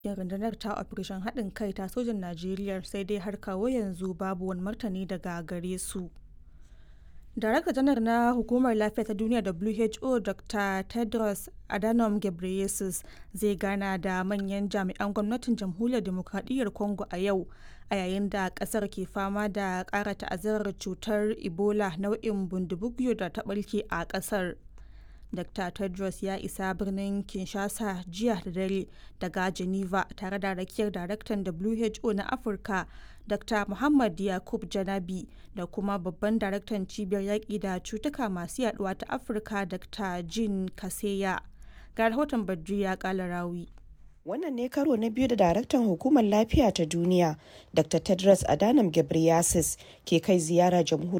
cikin rundunar ta operation haɗin kai ta sojan najeriya sai dai har kawo yanzu babu wani martani daga gare su darakta janar na hukumar lafiya ta duniya who dr tedros adhanom ghebreyesus zai gana da manyan jami'an gwamnatin jamhuriyar demokradiyyar congo a yau a yayin da kasar ke fama da ƙara ta'azzarar cutar ebola nau'in bundibugyo da ta ɓarke a kasar Dr. Tedros ya isa birnin Kinshasa jiya da dare daga Geneva tare da rakiyar daraktan WHO na Afirka Dr. Muhammad Yakub Janabi da kuma babban daraktan cibiyar yaƙi da cutuka masu yaduwa ta Afirka Dr. Jean Kaseya. Ga rahoton Badriya Kalarawi. Wannan ne karo na biyu da daraktan hukumar lafiya ta duniya Dr. Tedros Adhanom Ghebreyesus ke kai ziyara jamhuriyar